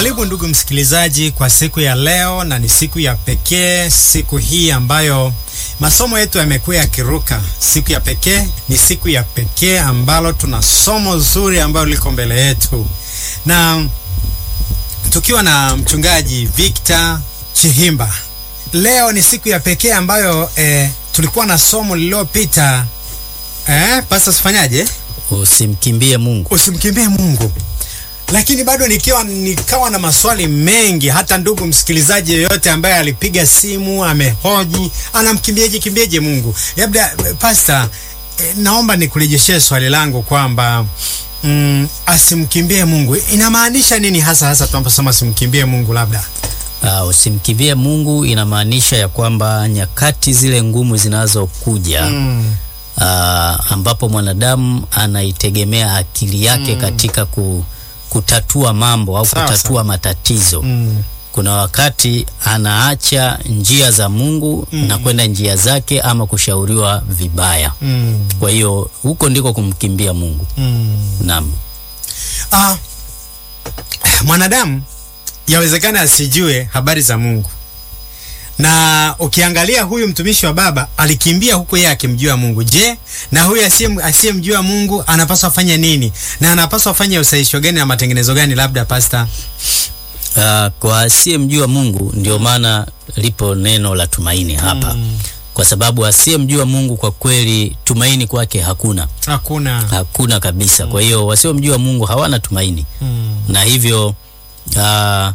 Karibu ndugu msikilizaji kwa siku ya leo, na ni siku ya pekee, siku hii ambayo masomo yetu yamekuwa yakiruka. Siku ya pekee ni siku ya pekee ambalo tuna somo zuri ambalo liko mbele yetu, na tukiwa na mchungaji Victor Chihimba. Leo ni siku ya pekee ambayo eh, tulikuwa na somo lililopita eh, pasa sifanyaje, Usimkimbie Mungu. usimkimbie Mungu lakini bado nikiwa nikawa na maswali mengi. Hata ndugu msikilizaji yeyote ambaye alipiga simu amehoji anamkimbiaje kimbiaje Mungu. Labda pasta, eh, naomba nikurejeshee swali langu kwamba mm, asimkimbie Mungu inamaanisha nini hasa hasa tunaposema asimkimbie Mungu? Labda Uh, usimkimbie Mungu inamaanisha ya kwamba nyakati zile ngumu zinazokuja mm, uh, ambapo mwanadamu anaitegemea akili yake katika ku, kutatua mambo au Sawa, kutatua sawa. matatizo mm, kuna wakati anaacha njia za Mungu na kwenda njia zake ama kushauriwa vibaya. mm, Kwa hiyo huko ndiko kumkimbia Mungu. mm. Naam. Ah, mwanadamu yawezekana asijue habari za Mungu, na ukiangalia huyu mtumishi wa Baba alikimbia huko yeye akimjua Mungu. Je, na huyu asiye- asiyemjua Mungu anapaswa afanye nini, na anapaswa afanye usahihisho gani na matengenezo gani? Labda pasta. Uh, kwa asiyemjua Mungu ndio maana lipo neno la tumaini hapa kwa sababu asiyemjua Mungu kwa kweli tumaini kwake hakuna, Hakuna. hakuna kabisa. Kwa hiyo wasiomjua Mungu hawana tumaini, Mm, na hivyo uh,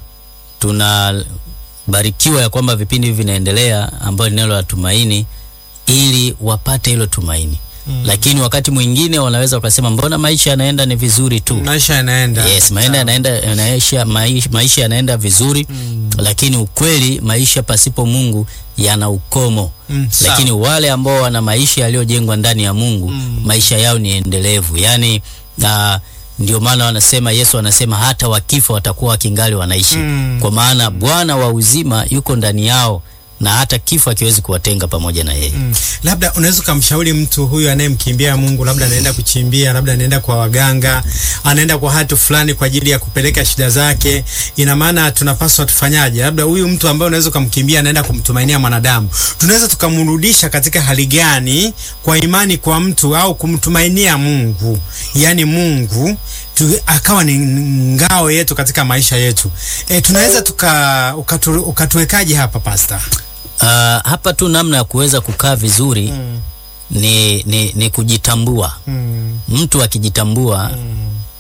tunabarikiwa ya kwamba vipindi hivi vinaendelea ambayo ni neno la tumaini ili wapate hilo tumaini. Lakini wakati mwingine wanaweza wakasema mbona maisha yanaenda ni vizuri tu. maisha yanaenda. Yes, maenda yanaenda yanaisha maisha, maisha yanaenda vizuri lakini ukweli maisha pasipo Mungu yana ukomo. Mm, sawa. Lakini wale ambao wana maisha yaliyojengwa ndani ya Mungu maisha yao ni endelevu. Yaani uh, ndio maana wanasema Yesu anasema hata wakifa watakuwa wakingali wanaishi. Mm. Kwa maana Bwana wa uzima yuko ndani yao na hata kifo hakiwezi kuwatenga pamoja na yeye. Mm. Labda unaweza ukamshauri mtu huyu anayemkimbia Mungu, labda anaenda kuchimbia, labda anaenda kwa waganga, anaenda kwa hatu fulani kwa ajili ya kupeleka shida zake. Ina maana tunapaswa tufanyaje? Labda huyu mtu ambaye unaweza ukamkimbia anaenda kumtumainia mwanadamu, tunaweza tukamrudisha katika hali gani kwa imani kwa mtu au kumtumainia Mungu, yaani Mungu tu, akawa ni ngao yetu katika maisha yetu. E, tunaweza tuka ukatu, ukatuwekaje hapa pasta? Uh, hapa tu namna ya kuweza kukaa vizuri ni, ni, ni kujitambua. Mm. Mtu akijitambua Mm.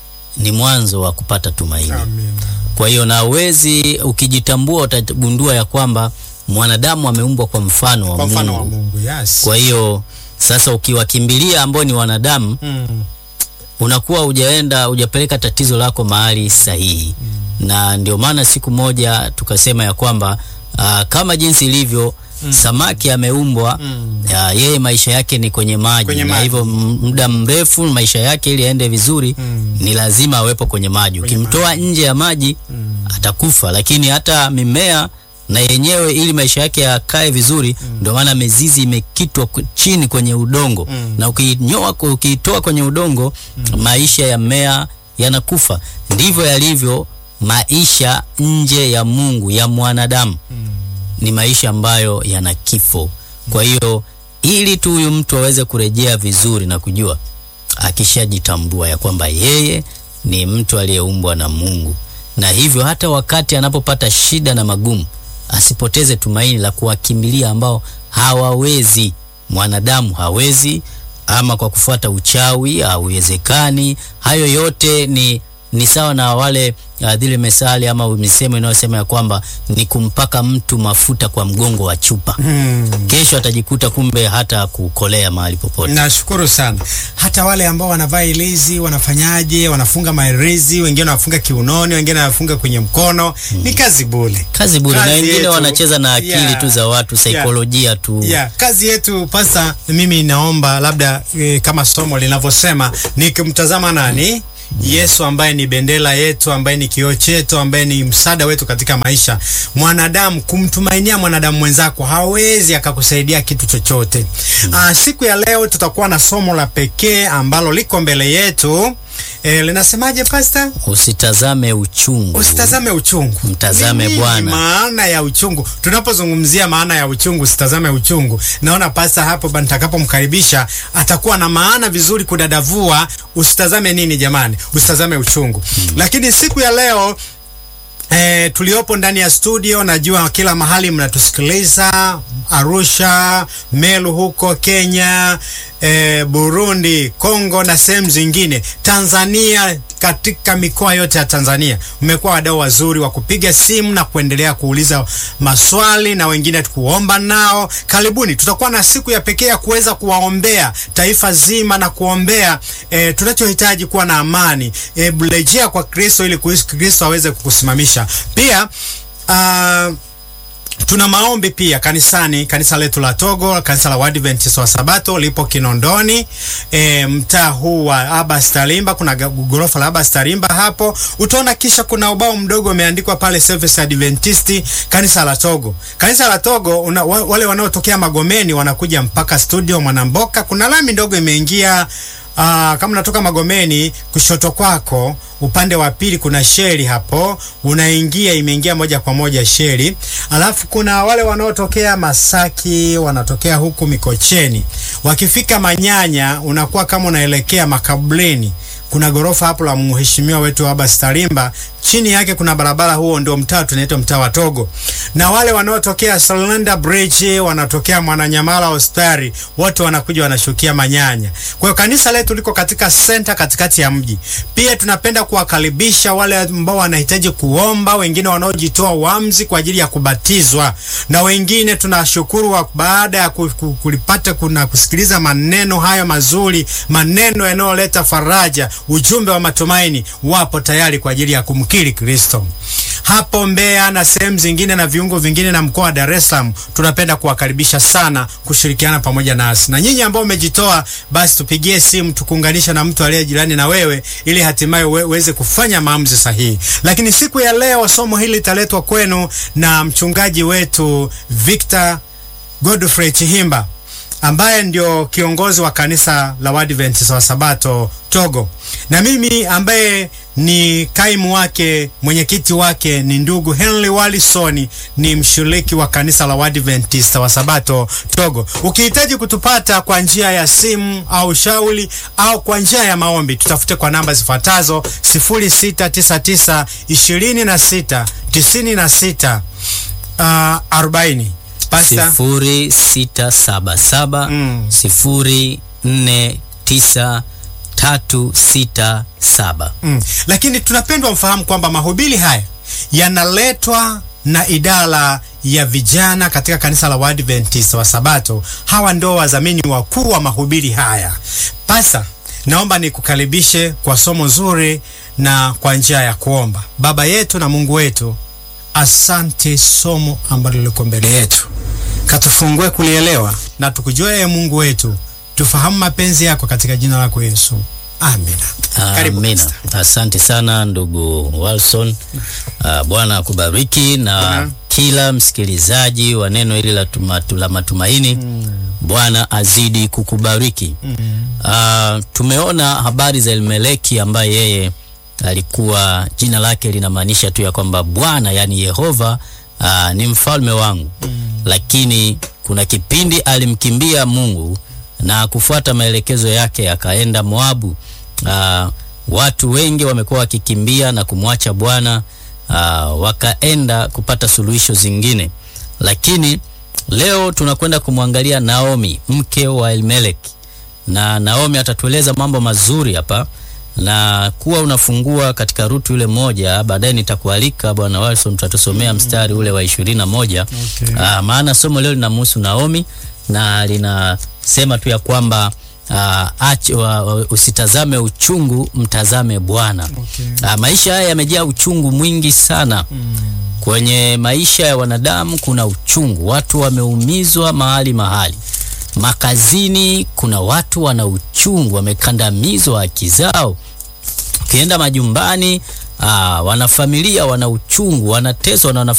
ni mwanzo wa kupata tumaini. Amen. Kwa hiyo na uwezi, ukijitambua utagundua ya kwamba mwanadamu ameumbwa kwa mfano wa Kwa mfano wa Mungu. Mungu, yes. Kwa hiyo sasa ukiwakimbilia ambao ni wanadamu Mm. unakuwa hujaenda hujapeleka tatizo lako mahali sahihi na ndio maana siku moja tukasema ya kwamba uh, kama jinsi ilivyo samaki ameumbwa Mm. ya, yeye maisha yake ni kwenye maji Kwenye na maji. hivyo m- muda mrefu maisha yake ili aende vizuri Mm. ni lazima awepo kwenye maji Kwenye ukimtoa nje ya maji Mm. atakufa lakini hata mimea na yenyewe ili maisha yake yakae vizuri ndio maana mizizi imekitwa ku- chini kwenye udongo Mm. na ukiinyoa ukiitoa kwenye udongo maisha ya mmea yanakufa ndivyo yalivyo maisha nje ya Mungu ya mwanadamu Mm. ni maisha ambayo yana kifo kwa hiyo ili tu huyu mtu aweze kurejea vizuri na kujua akishajitambua ya kwamba yeye ni mtu aliyeumbwa na Mungu na hivyo hata wakati anapopata shida na magumu asipoteze tumaini la kuwakimbilia ambao hawawezi mwanadamu hawezi ama kwa kufuata uchawi hauwezekani hayo yote ni ni sawa na wale uh, zile mesali ama misemo inayosema ya kwamba ni kumpaka mtu mafuta kwa mgongo wa chupa Mm. kesho atajikuta kumbe hata kukolea mahali popote Nashukuru sana. Hata wale ambao wanavaa ilizi wanafanyaje? Wanafunga mailizi, wengine wanafunga kiunoni, wengine wanafunga kwenye mkono. Ni kazi bure. kazi bure na Kazi wengine yetu. wanacheza na akili Yeah. tu za watu saikolojia tu Yeah, kazi yetu pasa, mimi naomba labda e, kama somo linavyosema nikimtazama nani Yesu ambaye ni bendera yetu, ambaye ni kioo chetu, ambaye ni msaada wetu katika maisha. Mwanadamu, kumtumainia mwanadamu mwenzako hawezi akakusaidia kitu chochote. Ah, siku ya leo tutakuwa na somo la pekee ambalo liko mbele yetu E, linasemaje pasta? Usitazame uchungu, Usitazame uchungu, Mtazame Ni nini Bwana. Maana ya uchungu, tunapozungumzia maana ya uchungu, usitazame uchungu, naona pasta hapo ba- nitakapomkaribisha atakuwa na maana vizuri kudadavua. Usitazame nini jamani? Usitazame uchungu. Lakini siku ya leo E, tuliopo ndani ya studio, najua kila mahali mnatusikiliza, Arusha, Meru huko Kenya, e, Burundi, Kongo na sehemu zingine, Tanzania, katika mikoa yote ya Tanzania mmekuwa wadau wazuri wa kupiga simu na kuendelea kuuliza maswali na wengine kuomba nao. Karibuni, tutakuwa na siku ya pekee ya kuweza kuwaombea taifa zima na kuombea e, tunachohitaji kuwa na amani e, rejea kwa Kristo ili Kristo aweze kukusimamisha pia uh, tuna maombi pia kanisani, kanisa letu la Togo, kanisa la Waadventista wa Sabato lipo Kinondoni, e, mtaa huu wa Abbas Tarimba. Kuna ga- gorofa la Abbas Tarimba hapo, utaona kisha kuna ubao mdogo umeandikwa pale Service Adventist kanisa la Togo. Kanisa la Togo una, wa- wale wanaotokea Magomeni wanakuja mpaka studio Mwanamboka. Kuna lami ndogo imeingia Aa, kama unatoka Magomeni kushoto kwako upande wa pili kuna sheri hapo, unaingia imeingia moja kwa moja sheri. Alafu kuna wale wanaotokea Masaki, wanatokea huku Mikocheni, wakifika Manyanya unakuwa kama unaelekea makaburini. Kuna gorofa hapo la mheshimiwa wetu Abbas Tarimba, chini yake kuna barabara, huo ndio mtaa tunaitwa mtaa wa Togo. Na wale wanaotokea Salanda Bridge, wanatokea Mwananyamala hospitali, wote wanakuja wanashukia Manyanya. Kwa hiyo kanisa letu liko katika senta katikati ya mji. Pia tunapenda kuwakaribisha wale ambao wanahitaji kuomba, wengine wanaojitoa uamuzi kwa ajili ya kubatizwa, na wengine tunashukuru wa baada ya ku- ku- kulipata kuna kusikiliza maneno hayo mazuri, maneno yanayoleta faraja, ujumbe wa matumaini, wapo tayari kwa ajili ya kumkiri Kristo hapo Mbeya na sehemu zingine na viungo vingine na mkoa wa Dar es Salaam, tunapenda kuwakaribisha sana kushirikiana pamoja nasi. Na nyinyi ambao umejitoa, basi tupigie simu tukuunganisha na mtu aliye jirani na wewe, ili hatimaye uwe- uweze kufanya maamuzi sahihi. Lakini siku ya leo somo hili litaletwa kwenu na mchungaji wetu Victor Godfrey Chihimba ambaye ndio kiongozi wa kanisa la Waadventista wa Sabato Togo, na mimi ambaye ni kaimu wake, mwenyekiti wake ni ndugu Henry Wallison, ni mshiriki wa kanisa la Waadventista wa Sabato Togo. Ukihitaji kutupata kwa njia ya simu au shauri au kwa njia ya maombi, tutafute kwa namba zifuatazo 0699 26 96 uh, 40. Pasta sifuri sita saba saba Mm. sifuri nne tisa tatu sita saba. Mm. Lakini tunapendwa mfahamu kwamba mahubiri haya yanaletwa na idara ya vijana katika kanisa la Waadventista wa Sabato. Hawa ndio wadhamini wakuu wa mahubiri haya. Pasa, naomba nikukaribishe kwa somo zuri na kwa njia ya kuomba. Baba yetu na Mungu wetu, asante somo ambalo liko mbele yetu, katufungue kulielewa na tukujue, ee Mungu wetu, tufahamu mapenzi yako katika jina lako Yesu, amina. Karibu, Amina. Pastor. Asante sana ndugu Walson. Uh, Bwana akubariki na Mhm. kila msikilizaji wa neno hili la, tuma, la matumaini. Bwana azidi kukubariki. Uh, tumeona habari za Elimeleki ambaye yeye alikuwa jina lake linamaanisha tu ya kwamba Bwana yani Yehova uh, ni mfalme wangu, lakini kuna kipindi alimkimbia Mungu na kufuata maelekezo yake akaenda Moabu. Uh, watu wengi wamekuwa wakikimbia na kumwacha Bwana uh, wakaenda kupata suluhisho zingine, lakini leo tunakwenda kumwangalia Naomi mke wa Elimelek, na Naomi atatueleza mambo mazuri hapa na kuwa unafungua katika rutu yule moja. Baadaye nitakualika bwana Wilson, tutatusomea mstari ule wa ishirini na moja. Okay. Ah, maana somo leo linamhusu Naomi na linasema tu ya kwamba ah, ach, wa, wa, usitazame uchungu, mtazame Bwana. Okay. Ah, maisha haya yamejaa uchungu mwingi sana. Kwenye maisha ya wanadamu kuna uchungu, watu wameumizwa mahali mahali. Makazini kuna watu wana uchungu, wamekandamizwa haki zao. Ukienda majumbani, aa, wanafamilia wana uchungu, wanateswa na wana